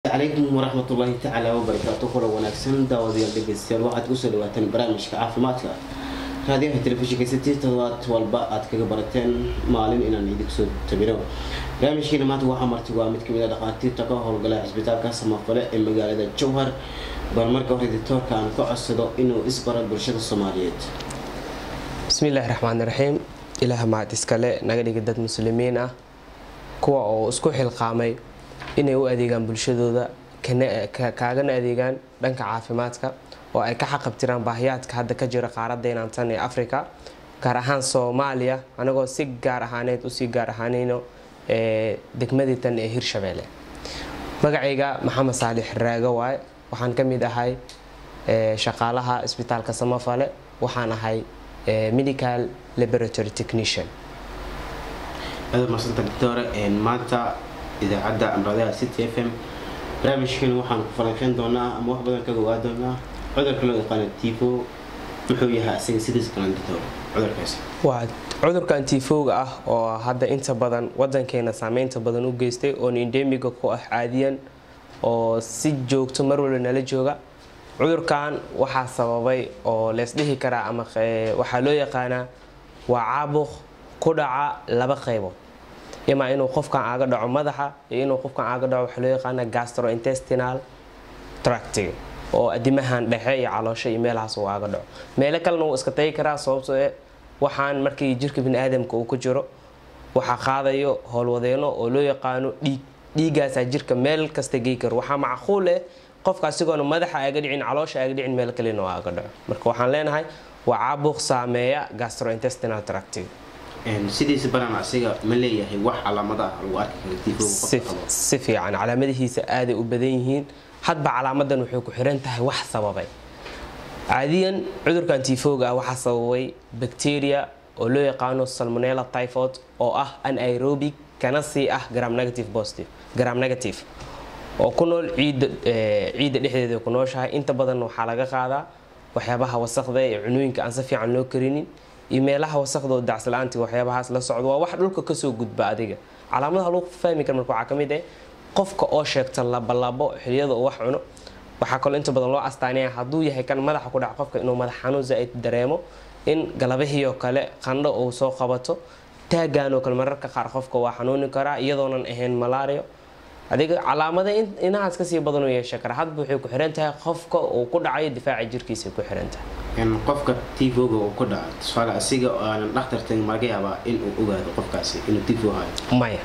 calaykum waraxmatullaahi tacaala wabarakaatu kula wanaagsan daawadayaal dhegeystayaal waxaad kusoo dhawaateen barnaamijka caafimaadka raadiyaha telefishinka sitii todobaad walba aad kaga barateen maalin inaan idinku soo tabino barnaamijkeena maanta waxaa marti waa mid kamid a dhakhaatiirta ka howlgala cisbitaalka samafale ee magaalada jowhar bal marka hore dictoorka aan ka codsado inuu isbaro bulshada soomaaliyeed bismillaahi raxmaani raxiim ilaah mahad iskale naga dhigi dad muslimiin ah kuwa oo isku xilqaamay inay u adeegaan bulshadooda kaagana adeegaan dhanka caafimaadka oo ay ka xaqabtiraan baahiyaadka hadda ka jira qaaradeenan tan ee africa gaar ahaan soomaaliya anagoo si gaar ahaaneed usii gaar ahaanayno degmadii tan ee hirshabeelle magacayga maxamed saalix raago waaye waxaan ka mid ahay shaqaalaha isbitaalka samafale waxaan ahay medical laboratory technician aad marsanta doctore maanta idaacadda amradaha city f m barnaamijkan waxaan ku falanqeyn doonaa ama wax badan kaga ogaa doonaa cudurka loo yaqaano tifo muxuu yahay asaga sidiis kalan doctor cudurkaasi waa cudurkan tifowga ah oo hadda inta badan wadankeena saameynta badan u geystay oon endemiga ku ah caadiyan oo si joogto mar walba nala jooga cudurkan waxaa sababay oo leesdhihi karaa ama waxaa loo yaqaanaa waa caabuq ku dhaca laba qaybood imaa inuu qofkan aaga dhaco madaxa iyo inuu qofkan aaga dhaco waxaa loo yaqaana gastrointestinal tractiga oo adimahan dhexe iyo caloosho iyo meelahaas uu aaga dhaco meelo kalena wuu iska tagi karaa sababtoo e waxaan markii jirka biniaadamka uu ku jiro waxaa qaadayo howlwadeeno oo loo yaqaano dhiig dhiigaasaa jirka meel kasta gey karo waxaa macquul eh qofka asigoona madaxa aaga dhicin caloosha aaga dhicin meel kalena oo aaga dhaco marka waxaan leenahay waa caabuq saameeya gastrointestinal tractiga sidiisa banaan asiga ma leeyahay wax calaamada ah lagu arki kara tifowga si fiican calaamadihiisa aaday u badan yihiin hadba calaamadan waxay ku xiran tahay wax sababay caadiyan cudurkan tifowga ah waxaa sababay bacteria oo loo yaqaano salmonella typhod oo ah anaerobic kana sii ah gram negative positive gram negative oo ku nool ciidda ciidda dhexdeeda ku nooshahay inta badan waxaa laga qaadaa waxyaabaha wasaqda ee cunooyinka aan si fiican loo karinin iyo meelaha wasaqda oo dacsla'aanti waxyaabahaas la socdo waa wax dhulka kasoo gudba adiga calaamadaha lagu fahmi kara marka waxaa ka mid ah qofka oo sheegta labalabo xiliyada uu wax cuno waxaa kaloo inta badan loo astaanaya hadduu yahay kan madaxa ku dhaca qofka inuu madax xanuun zaa-id dareemo in galabihii oo kale qandho uu soo qabato taagan oo kale mararka qaar qofka waa xanuuni karaa iyadoonan ahayn malario adiga calaamada inahaas kasii badan u yeesha kara hadba waxay ku xiran tahay qofka uu ku dhacayo difaaca jirkiisa ku xiran tahay qofka tifoga uu ku dhaco tusaale asiga oo aanan dhakhtar tagin ma laga yaabaa in uu ogaado qofkaasi inuu tifo hayo maya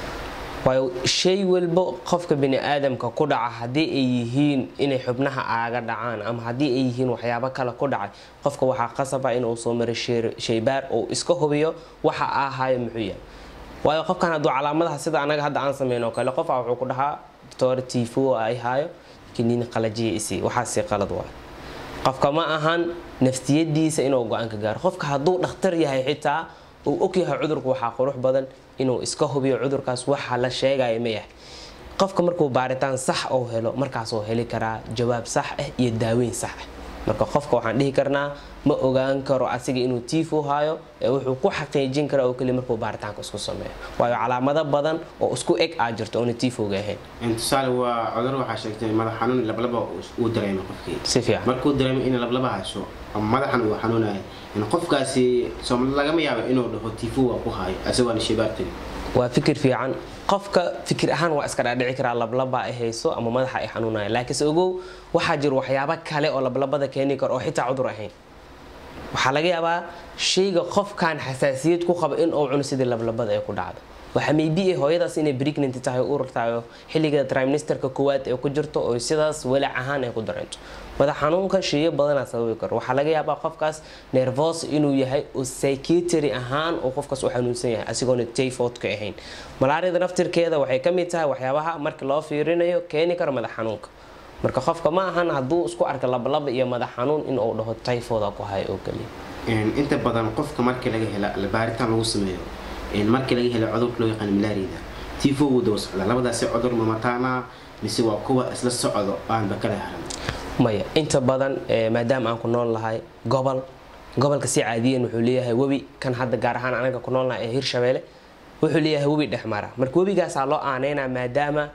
waayo shay walba qofka bini-aadamka ku dhaca haddii ay yihiin inay xubnaha aaga dhacaan ama haddii ay yihiin waxyaabo kale ku dhacay qofka waxaa qasaba inuu soo maro shaybaar uu iska hubiyo waxa ahayo muxuu yahay waayo qofkan hadduu calaamadaha sida anaga hadda aan sameyn oo kale qofa wuxuu ku dhahaa doctor tifo ay haayo kiniin qalajiya isi waxaasi qalad waay qofka ma ahan naftiyadiisa inuu go-aan ka gaaro qofka hadduu dhakhtar yahay xitaa uu ogyahay cudurku waxaa qurux badan inuu iska hubiyo cudurkaas waxa la sheegaya ma yahay qofka markuu baaritaan sax uu helo markaasuu heli karaa jawaab sax ah iyo daaweyn sax ah marka qofka waxaan dhihi karnaa ma ogaan karo asiga inuu tifo hayo ee wuxuu ku xaqiijin karaa oo keliya markuu baaritaanka isku sameeyo waayo calaamado badan oo isku eg aa jirto oona tifoga ahayn tusaale waa cudur waxaa sheegtay madax xanuun lablaba uu dareemo qofkii si fiican markuu dareemo in lablaba hayso ama madaxan uu xanuunayo qofkaasi lagama yaabo inuu dhaho tifo waa ku hayo isagoona shaybaar tagin waa fikir fiican qofka fikir ahaan waa iska dhaadhici karaa lablaba ay hayso ama madaxa ay xanuunaya laakiinse ogow waxaa jira waxyaabo kale oo lablabada keeni karo oo xitaa cudur ahayn waxaa laga yaabaa shayga qofkan xasaasiyad ku qaba in uu cuno sidii lablabada ay ku dhacdo waxaa maybe hooyadaas inay pregnant tahay u urtahay xilliga trimesterka koowaad ee ku jirto oo sidaas walac ahaan ay ku dareento madax xanuunka sheeyo badanaa sababi karo waxaa laga yaabaa qofkaas nervos inuu yahay oo psychiatry ahaan uu qofkaas u xanuunsan yahay asigoona tayfodka ahayn malaariyada naftirkeeda waxay ka mid tahay waxyaabaha marka loo fiirinayo keeni kara madax xanuunka marka qofka ma ahan hadduu isku arka labalaba iyo madax xanuun inuu dhaho typhoda ku hayo oo kaliya inta badan qofka markii laga hela baaritaan lagu sameeyo markii laga hela cudurka loo yaqaan malaariyada tifo wuu daba socdaa labadaasi cudur mamataana mise waa kuwa isla socdo aanba kala haran maya inta badan maadaama aan ku nool lahay gobol gobolka si caadiyan wuxuu leeyahay webi kan hadda gaar ahaan anaga ku noolnahay ee hirshabeelle wuxuu leeyahay webi dhexmara marka webigaasaa loo aaneynaa maadaama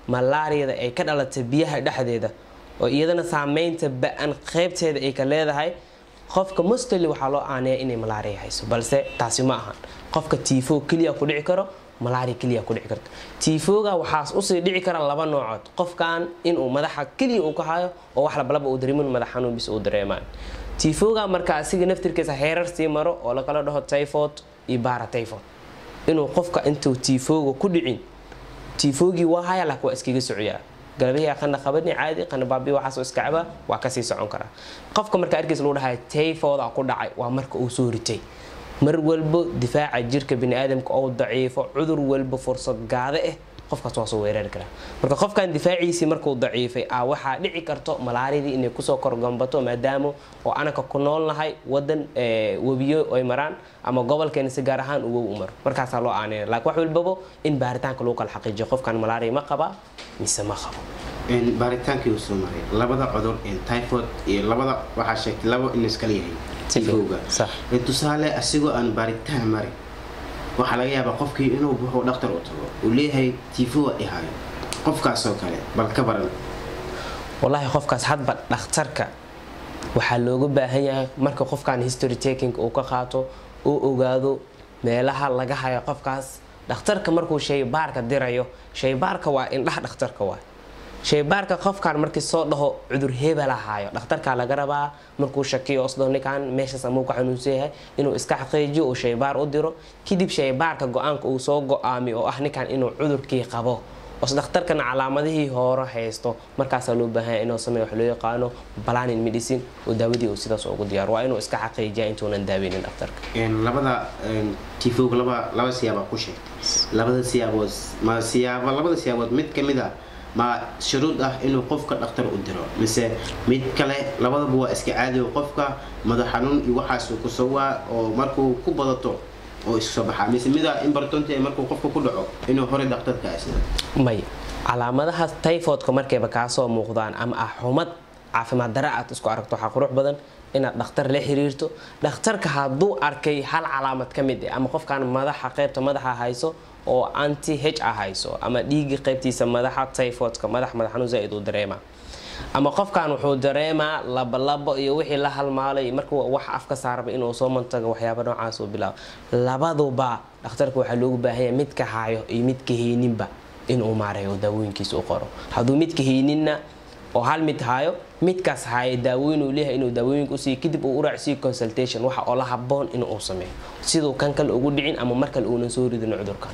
malaariyada ay ka dhalatay biyaha dhexdeeda oo iyadana saameynta ba-an qeybteeda ay ka leedahay qofka mostly waxaa loo aaneeya inay malaariya hayso balse taasi ma ahan qofka tifo keliya ku dhici karo malaria keliya ku dhici karto tifoga waxaas usii dhici kara laba noocood qofkan inuu madaxa keliya uu ka hayo oo wax labalaba uu dareemin madax xanuun bis uu dareemaan tifoga marka asiga naftirkiisa heerar sii maro oo lakala dhaho typhoid iyo bara typhoid inuu qofka intuu tifoga ku dhicin tifogii waa haya laakiin waa iskaga socyaa galabihii qana qabani caadi qana baabi waxaasoo iska caba waa kasii socon karaa qofka marka arkiis lagu dhahay typhoida ku dhacay waa marka uu soo ritay mar walbo difaaca jirka biniaadamka oo daciifo cudur walba fursad gaade ah qofkaas waa soo weerari karaa marka qofkan difaaciisii markuu daciifay a waxaa dhici karto malaaridii inay kusoo korgambato maadaama oo anaka ku noolnahay wadan webiyo ay maraan ama gobolkeena si gaar ahaan uwow u maro markaasaa loo aaneynaya laakiin wax walbabo in baaritaanka lagu kala xaqiijiyo qofkan malaaria ma qaba mise ma qabo baaritaankii uu soo maray labada cudur typhoid iyo labada waxaa sheegtay laba in iskala yahay tifowga tusaale asigoo aan baaritaan marin waxaa laga yaabaa qofkii inuu buxuu dhakhtar u tago uu leeyahay tifowa ihayo qofkaasoo kale bal ka baran wallaahi qofkaas hadba dhakhtarka waxaa looga baahan yahay marka qofkan history taking uu ka qaato uu ogaado meelaha laga hayo qofkaas dhakhtarka markuu shaybaarka dirayo shaybaarka waa indhaha dhakhtarka waa shaybaarka qofkan markii soo dhaho cudur hebel ahaayo dhakhtarkaa laga rabaa markuu shakiyo osdho ninkan meeshaas amuu ka xanuunsan yahay inuu iska xaqiijiyo uu shaybaar u diro kadib shaybaarka go-aanka uu soo go-aami oo ah ninkan inuu cudurkii qabo os dhakhtarkana calaamadihii hore haysto markaasaa loo baahanya inuu sameeyo wax loo yaqaano planin medicine oo daawadii uu sidaas ugu diyaaro waa inuu iska xaqiijiya intuunan daaweynin dhakhtarka labada tifowga laba laba siyaabaa ku sheegtay labada siyaabood ma siyaabo labada siyaabood mid ka mid a ma shuruud ah inuu qofka dhakhtar u diro mise mid kale labadaba waa iska caadi qofka madax xanuun iyo waxaas ku sawaa oo markuu ku badato oo isu soo baxaa mise mida imbartonta ee markuu qofka ku dhaco inuu horey dhakhtarka asida may calaamadaha typhoidka markayba kaasoo muuqdaan ama ah xumad caafimaad dare aad isku aragto waxaa qurux badan inaad dhakhtar la xiriirto dhakhtarka hadduu arkay hal calaamad ka mid ah ama qofkan madaxa qaybta madaxa hayso oo anti h a hayso ama dhiigii qaybtiisa madaxa typhoidka madax madax xanuun zaaid uu dareemaa ama qofkan wuxuu dareemaa labalabo iyo wixii la halmaalay markuu wax afka saarba inuu soo mantago waxyaaba noocaas uu bilaabo labaduba dhakhtarka waxaa loogu baahanya midka haayo iyo midka hayninba inuu maareeyo daawooyinkiisa u qoro hadduu midka hayninna oo hal mid haayo midkaas haayo daawooyin uu leeyahay inuu daawooyinka usiiyo kadib uu u raacsiiyo consultation waxa oo la haboon inuu sameeyo siduu kan kale ugu dhicin ama mar kale uunan soo ridin cudurkan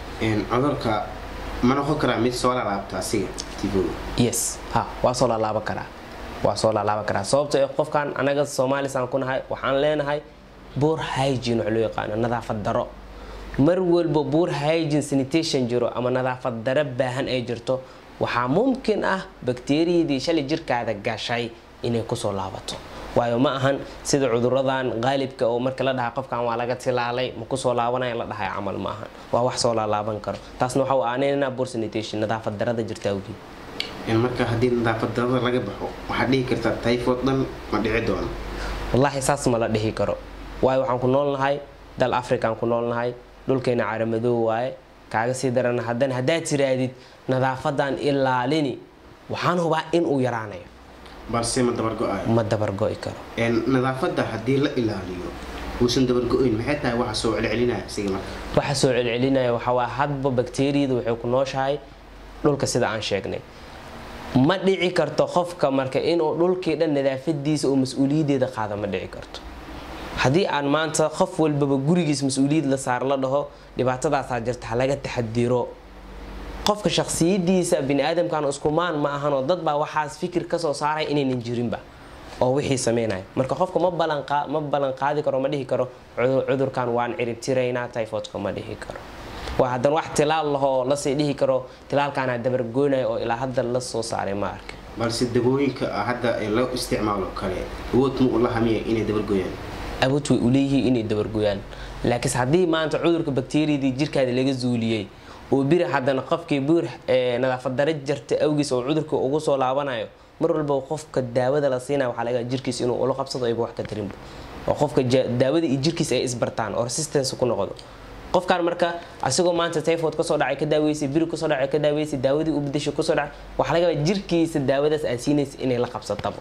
cudurka ma noqon karaa mid soo lalaabta asiga tifoga yes ha waa soo lalaaba karaa waa soo lalaaba karaa sababto ee qofkan anaga soomaalisaan ku nahay waxaan leenahay buur hygiene wax loo yaqaano nadaafad daro mar walba buur hygiene sanitation jiro ama nadaafad daro baahan ay jirto waxaa mumkin ah bakteriyadii shalay jirkaada gashay inay kusoo laabato waayo ma ahan sida cuduradan qaalibka oo marka la dhaha qofkan waa laga tilaalay ma kusoo laabanaya la dhahay camal ma ahan waa wax soo laalaaban karo taasna waxa u aaneynaa buur sanitation nadaafad darada jirta awgeed marka haddii nadaafad darada laga baxo waxaad dhihi kartaa typhoid dhan ma dhici doono wallaahi saas ma la dhihi karo waayo waxaan ku noolnahay dal african ku noolnahay dhulkeena caramadoo waaye kaaga sii darana haddana haddaad tiraadid nadaafadan ilaalini waxaan hubaa inuu yaraanayo balse ma dabargo-ayo ma dabargo'i karo nadaafadda haddii la ilaaliyo uusan dabargo-in maxay tahay waxa soo celcelinaya isiga marka waxa soo celcelinaya waxawaa hadba bakteriyada waxay ku nooshahay dhulka sida aan sheegnay ma dhici karto qofka marka inuu dhulkii dhan nadaafadiisa oo mas-uuliyadeeda qaada ma dhici karto haddii aan maanta qof walbaba gurigiis mas-uuliyad la saar la dhaho dhibaatadaasaa jirta halaga taxadiro qofka shaksiyadiisa biniaadamkan iskumaan ma ahanoo dad baa waxaas fikir kasoo saaray inaynan jirinba oo wixii sameynaya marka qofka ma ma ballan qaadi karo ma dhihi karo cudurkan waan ciribtiraynaa typhoidka ma dhihi karo waa haddana wax tilaal lahoo lasii dhihi karo tilaalkaana dabargoynaya oo ilaa hadda la soo saaray ma arka balse dawooyinka hadda loo isticmaalo kale awood ma ula hamiya inay dabargoyaan awood way uleeyihiin inay dabargoyaan laakiinse haddii maanta cudurka bakteriyadii jirkaada laga zuuliyey oo biri haddana qofkii buur nadaafad dare jarta awgiis oo cudurka ugu soo laabanayo mar walba qofka daawada la siinaya waxaa laga jirkiis inuu ula qabsado ayba wax ka darinba oo qofka daawada iyo jirkiis ay isbartaan oo resistance ku noqdo qofkaan marka asigoo maanta typhoid kasoo dhacay ka daaweysay biri kasoo dhacay ka daaweysay daawadii u bedeshay kasoo dhacay waxaa laga yaabaa jirkiisa daawadaas aad siinaysa inay la qabsataba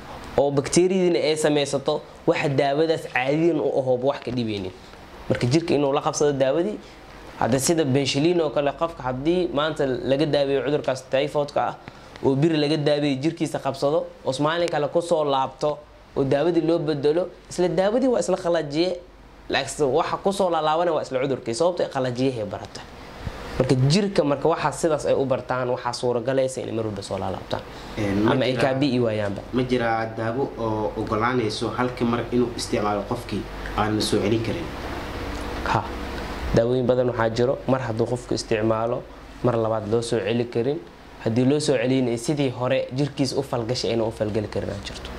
oo bakteeriyadiina ay samaysato waxa daawadaas caadiyan u ahooba wax ka dhibeynin marka jirka inuu la qabsado daawadii hadda sida benshaliin oo kale qofka haddii maanta laga daaweeyo cudurkaas typhoidka ah oo biri laga daaweeyo jirkiisa qabsado oo maalin kale kusoo laabto oo daawadii loo bedelo isla daawadii waa isla qalajiye laakiin waxa kusoo laalaabanaya waa isla cudurkii sababta qalajiyahay barata marka jirka marka waxaa sidaas ay u bartaan waxaa suuragalaysa inay mar walba soo laalaabtaan ama ay kaabi'i waayaanba ma jiraa daawo oo ogolaanayso halkii mar inuu isticmaalo qofkii aan la soo celin karin ha daawooyin badan waxaa jiro mar hadduu qofku isticmaalo mar labaad loo soo celi karin haddii loo soo celinaya sidii hore jirkiisa u falgashay ayna u falgeli karin aa jirto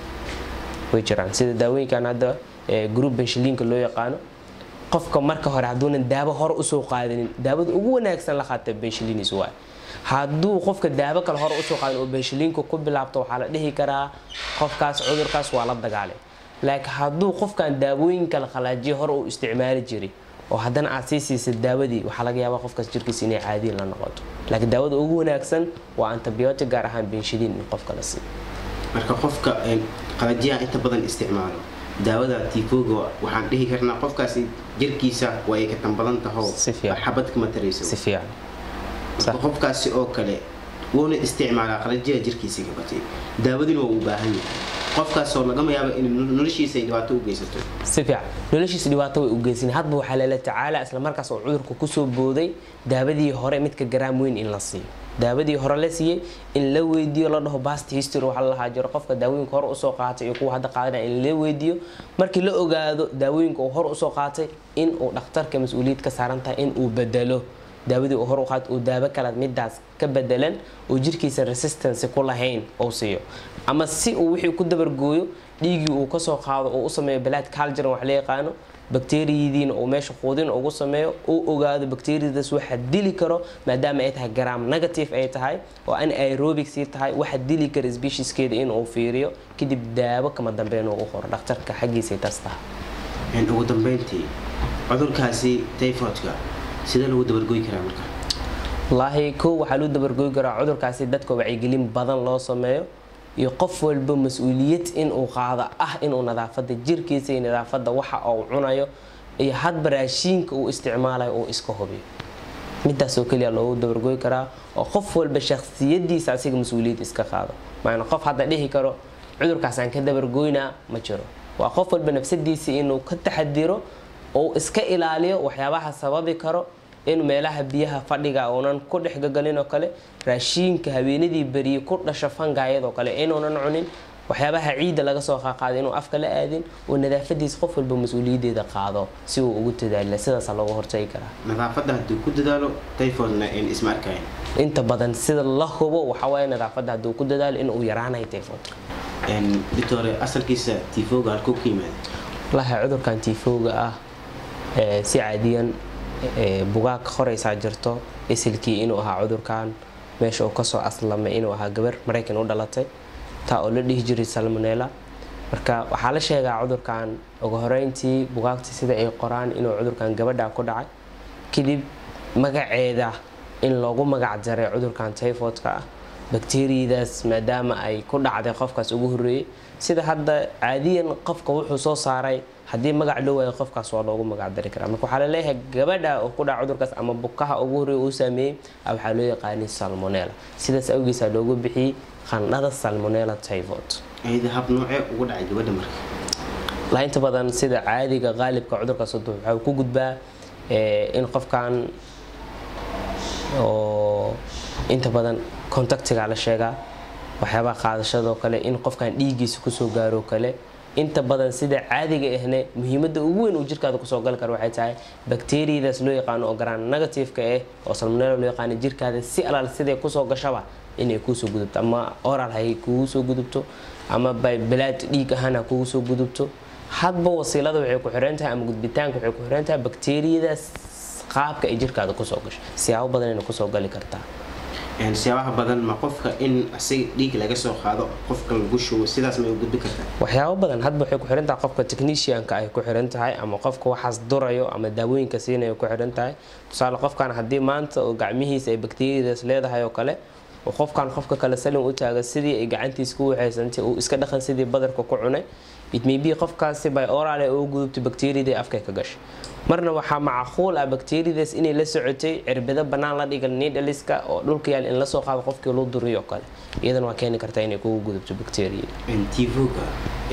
way jiraan sida daawooyinkan hadda group benshaliinka loo yaqaano qofka marka hore hadduunan daawo hore usoo qaadanin daawada ugu wanaagsan la qaata benshaliinis waay hadduu qofka daawo kale hore usoo qaadin oo benshaliinka ku bilaabto waxaa la dhihi karaa qofkaas cudurkaas waa la dagaalay laakiin hadduu qofkan daawooyin kale qalaajiya hore uu isticmaali jiray oo haddana aad sii siisa daawadii waxaa laga yaabaa qofkaas jirkiisa inay caadiyin la noqoto laakiin daawada ugu wanaagsan waa antibiotic gaar ahaan benshaliin in qofka la siiyo marka qofka qalajiyaha inta badan isticmaalo daawada tifoga waxaan dhihi karnaa qofkaasi jirkiisa waa ay ka tan badan taho Si fiican. xabad kama tarayso si fiican marka qofkaasi oo kale wuuna isticmaalaa qalajiyaha jirkiisa ka batay daawadina waa u baahan yahay qofkaasoo lagama yaabo in noloshiisa ay dhibaato u geysato si fiican noloshiisa dhibaato way u geysan hadba waxaa lala tacaala isla markaas oo cudurka kusoo booday daawadii hore midka garaam weyn in la siiyo daawadii hore la siiyey in la weydiiyo la dhaho bast history waxaa la lahaa jiro qofka daawooyinka hore usoo qaatay iyo kuwa hadda qaadanaya in la weydiiyo markii la ogaado daawooyinka uu hore usoo qaatay in uu dhakhtarka mas-uuliyad ka saaran tahay in uu bedelo daawadii uu hore u qaatay uu daawo kale midaas ka bedelan oo jirkiisa resistance ku lahayn uu siiyo ama si uu wixii ku dabargooyo dhiiggii uu kasoo qaado oo u sameeyo blood culture wax la yaqaano bakteeriyadiina uu meesha quudin ugu sameeyo uu ogaado bakteeriyadaas waxa dili karo maadaama ay tahay gram negative ay tahay oo an aerobic sii tahay waxa dili kara specieskeeda inuu fiiriyo kadib daawo kama dambeyn uu qoro dhakhtarka xaggiisay taas tahay ugu dambeyntii cudurkaasi typhoidka sidee lagu dabargoy karaa marka wallaahi kow waxaa loo dabargoy karaa cudurkaasi dadka wacyigelin badan loo sameeyo iyo qof walba mas-uuliyad inuu qaado ah inuu nadaafada jirkiisa iyo nadaafada waxa uu cunayo iyo hadba raashiinka uu isticmaalayo uu iska hubiyo midaasoo keliya loogu dabargoy karaa oo qof walba shakhsiyadiisa asiga mas-uuliyad iska qaado maana qof hadda dhihi karo cudurkaasaan ka dabargoynaa ma jiro waa qof walba nafsadiisa inuu ka taxadiro oo iska ilaaliyo waxyaabaha sababi karo in meelaha biyaha fadhiga uunan ku dhex gagalin oo kale raashiinka habeenadii beriye ku dhasha fangayadoo kale inuunan cunin waxyaabaha ciidda laga soo qaaqaaday inuu afka la aadin oo nadaafadiis qof walba mas-uuliyaddeeda qaado si uu ugu dadaala sidaasaa looga hortagi karaa nadaafadda hadduu ku dadaalo typhoidna een isma arkayn inta badan sida la hubo waxawaaye nadaafadda hadduu ku dadaalo inuu yaraanayo typhoidka doctore asalkiisa tifoga halkuu ka yimaada wallaahi cudurkan tifowga ah ee si caadiyan ee bugaag qoraysaa jirto isilkii inuu ahaa cudurkan meesha uu kasoo aslamay inuu ahaa gabar maraykan u dhalatay taa oo la dhihi jiray salmonella marka waxaa la sheegaa cudurkan ugu horeyntii bugaagta sida ay qoraan inuu cudurkan gabadha ku dhacay kadib magaceeda in loogu magac daray cudurkan typhoidka ah bakteriyadaas maadaama ay ku dhacday qofkaas ugu horeeyey sida hadda caadiyan qofka wuxuu soo saaray haddii magac loo waayo qofkaas waa loogu magac dari karaa marka waxaa laleeyahay gabadha oo ku dhaca cudurkaas ama bukaha ugu horeeya uu saameeyey waxaa loo yaqaanay salmonella sidaas awgiisa loogu bixiyey qandhada salmonella typhoid ayada hab noocee ugu dhacay gabadha marka la inta badan sida caadiga qaalibka cudurkaas waxaa ku gudbaa in qofkan oo inta badan contactiga la sheegaa waxyaabaha qaadashadoo kale in qofkan dhiiggiisa kusoo gaaroo kale inta badan sida caadiga ahne muhiimada ugu weyn uu jirkaada kusoo gali karo waxay tahay bakteriyadaas loo yaqaano oo garaan negativeka ah oo salmonella loo yaqaano jirkaada si alaal siday kusoo gashaba inay kuusoo gudubto ama oral hay kugu soo gudubto ama balaad dhiig ahaan ha kugu soo gudubto hadba wasiilada waxay ku xiran tahay ama gudbitaanka waxay ku xiran tahay bakteriyadaas qaabka ay jirkaada kusoo gasho siyaabo badan inay kusoo gali kartaa siyaabaha badan ma qofka in asiga dhiig laga soo qaado qofka lagu shubo sidaas may u gudbi kartaa waxyaabo badan hadba waxay ku xiran tahay qofka technicianka ay ku xiran tahay ama qofka waxaas durayo ama daawooyinka siinayo ku xiran tahay tusaale qofkan haddii maanta oo gacmihiisa ay bakteeriyadaas leedahay oo kale oo qofkan qofka kale salin u taaga sidii ay gacantiisa ku waxaysantay uu iska dhaqan sidii badarka ku cunay it may be qofkaasi by oral ay ugu gudubtay bakteeriyadii afkay ka gashay marna waxaa macquul ah bakteeriyadaas inay la socotay cirbado bannaan la dhigan needhaliska oo dhulka yaal in lasoo qaado qofkii loo duriyo oo kale iyadana waa keeni kartaa inay kugu gudubto bakteeriya tivoga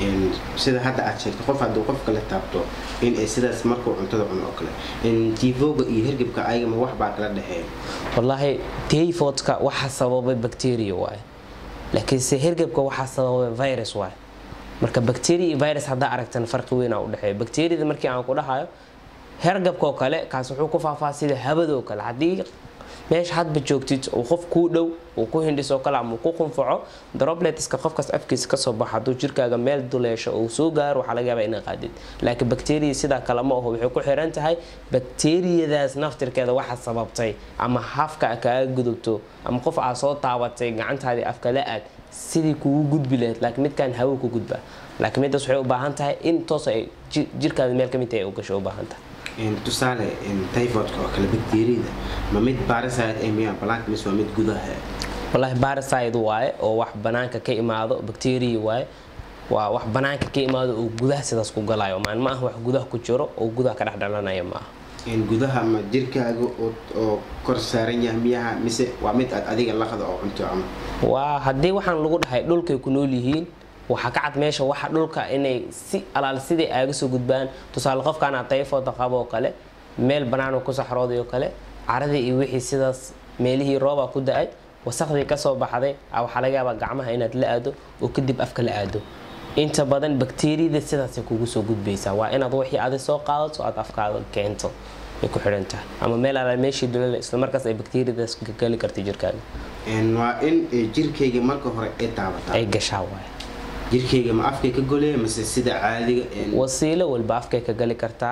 sida hadda aad sheegtay qof hadduu qofka la taabto in ay sidaas markuu cuntada cuno oo kale tivoga iyo hergebka ayagama wax baa kala dhexeeya wallaahi tayfodka waxaa sababay bakteriya waaye laakiinse hergebka waxaa sababay virus waaye marka bacteria iyo virus haddaa aragtan farqi weynaa udhexeeya bacteriada markii aan ku dhahayo hergabka oo kale kaas wuxuu ku faafaa sida habadoo kale haddii meesha hadba joogtid uu qof kuu dhow uu ku hindhisoo kale ama uu ku qunfaco dropletska qofkaas afkiisa kasoo baxo hadduu jirkaaga meel duleesho uu soo gaaro waxaa laga yaabaa inaa qaadid laakiin bacteria sidaa kale ma aho waxay ku xiran tahay bacteriyadaas naftirkeeda waxa sababtay ama hafka kaaga gudubto ama qof aad soo taabatay gacantaadii afka la aad sidii kugu gudbi lahayd laakiin midkaan hawo ku gudba laakiin midaas waxay u baahan tahay in toos ay jirkaada meel kamid tahay u gasho u baahan tahay tusaale typhoidka oo kale bakteeriyada ma mid bariside ee miyaa blank mise waa mid gudaha wallaahi bariside waaye oo wax banaanka ka imaado bacteria waaye waa wax banaanka ka imaado oo gudaha sidaas ku galayo maan ma ah wax gudaha ku jiro oo gudaha ka dhex dhalanaya ma aha gudaha ma jirkaaga oo kor saaran yahay miyaha mise waa mid aad adiga laqda oo cunto ama waa haddii waxaan lagu dhahay dhulkay ku nool yihiin waxaa ka cad meesha waxa dhulka inay si alaal sidai aaga soo gudbaan tusaale qofkaana tayfooda qabo oo kale meel banaanoo ku saxrooday oo kale caradii iyo wixii sidaas meelihii rooba ku da-ay wasaqdii kasoo baxday waxaa laga yaabaa gacmaha inaad la aado oo kadib afka la aado inta badan bakteeriyada sidaasay kugu soo gudbaysaa waa inaad wixii adi soo qaadato aad afkaaga keento ay ku xidhan tahay ama meel alaal meeshii dulal islamarkaas ay bakteeriyadaas geli karta jirkaaga waa in jirkayga marka hore ay taabataa ay gashaa waay jirkayga ma afkay ka golaya mase sida caadiga wasiilo walba afkay ka gali kartaa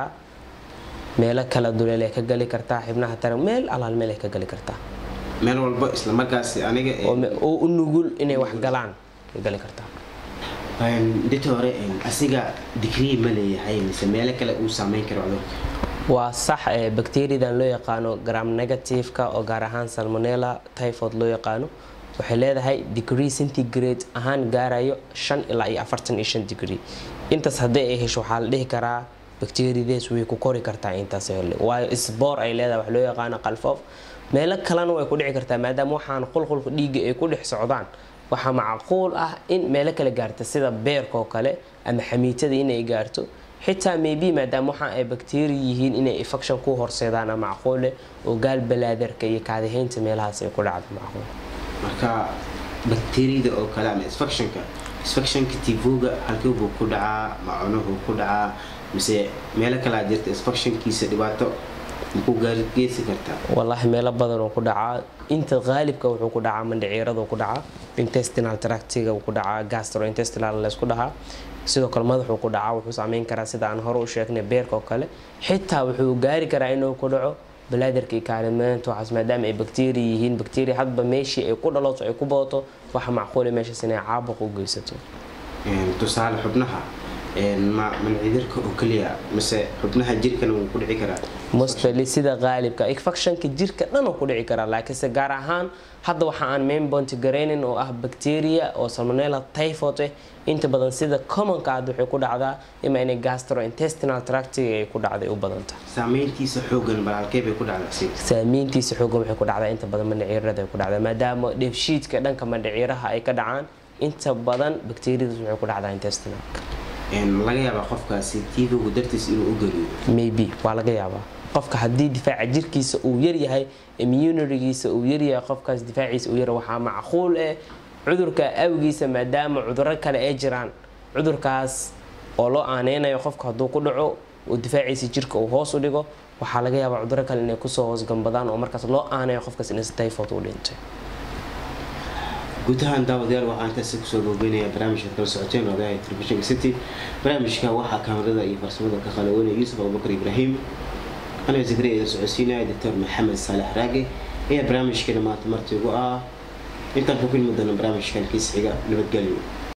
meelo kala duleel ay ka gali kartaa xibnaha taran meel alaal meel ay ka gali kartaa meel walba isla markaasi aniga oo u nugul inay wax galaan ay gali kartaa dita hore asiga digrii ma leeyahay mise meelo kale uu saameyn karo cudurka waa sax bakteriyadan loo yaqaano gram negativeka oo gaar ahaan salmonella typhoid loo yaqaano waxay leedahay degree centigrade ahaan gaarayo shan ilaa iyo afartan iyo shan degree intaas haddii ay hesho waxaa la dhihi karaa bakteriyadaas way ku kori kartaa intaas hele waayo sboor ay leedahay wax loo yaqaano qalfoof meelo kalena way ku dhici kartaa maadaama waxaan qulqulka dhiigga ay ku dhex socdaan waxaa macquul ah in meelo kale gaarta sida beerka oo kale ama xamiitada inay gaarto xitaa maybe maadaama waxa ay bakteriya yihiin inay infection ku horseedaan macquule oo gaal balaadarka iyo kaadihaynta meelahaas ay ku dhacdo macquul marka bakteriyada oo kale ama infectionka infectionka tivoga halkii buu ku dhacaa macunuhu ku dhacaa mise meelo kalaa jirta infectionkiisa dhibaato makuu gaargeysi kartaa wallaahi meelo badan oo ku dhacaa inta qaalibka wuxuu ku dhacaa mandhiciirada ku dhacaa intestinal tractiga ku dhacaa gastrointestinal laysku dhahaa sidoo kale madaxuu ku dhacaa wuxuu saameyn karaa sida aan hore u sheegnay beerka oo kale xitaa wuxuu gaari karaa inuu ku dhaco balaadarka iyo kaalimeenta waxaas maadaama ay bakteriya yihiin bakteriya hadba meeshii ay ku dhalato ay ku badato waxa macquula meeshaas inay caabuq u geysato tusaale xubnaha ma mancidirka oo keliya mise xubnaha jirkana wuu ku dhici karaa mostly sida qaalibka infectionka jirka dhan oo ku dhici karaa laakiinse gaar ahaan hadda waxa aan mainbonti garaynin oo ah bacteria oo salmonella typhoid eh inta badan sida commonka aad waxay ku dhacdaa ima inay gastrointestinal tractiga ay ku dhacday u badanta saameyntiisa xoogan balaalkee bay ku dhacdaa si saameyntiisa xoogan waxay ku dhacdaa inta badan mandhiciirada ay ku dhacdaa maadaama dheefshiidka dhanka mandhiciiraha ay ka dhacaan inta badan bakteriyadaas waxay ku dhacdaa intestinalka laga yaabaa qofkaasi tivogu dartiis inuu u gariyo maybe waa laga yaabaa qofka haddii difaaca jirkiisa uu yaryahay immunitygiisa uu yaryahay qofkaas difaaciisa uu yar waxaa macquul eh cudurka awgiisa maadaama cuduro kale ay jiraan cudurkaas oo loo aaneynayo qofka hadduu ku dhaco oo difaaciisa jirka uu hoos u dhigo waxaa laga yaabaa cuduro kale inay kusoo hoosgambadaan oo markaas loo aaneeyo qofkaas in typhoid u dhintay guud ahaan daawadayaal waxaan intaasi kusoo goobeynayaa barnaamijka kala socoteen ogahay telefishinka city barnaamijka waxaa kaamirada iyo farsamada ka qalaweynaya yuusuf abubakar ibraahim anaa zikriya idin socodsiinaya doctor maxamed saalex raage ayaa barnaamijkeena maanta marti ugu ah intaan ku kulmi doona barnaamijkan kiis xiga nabadgelyo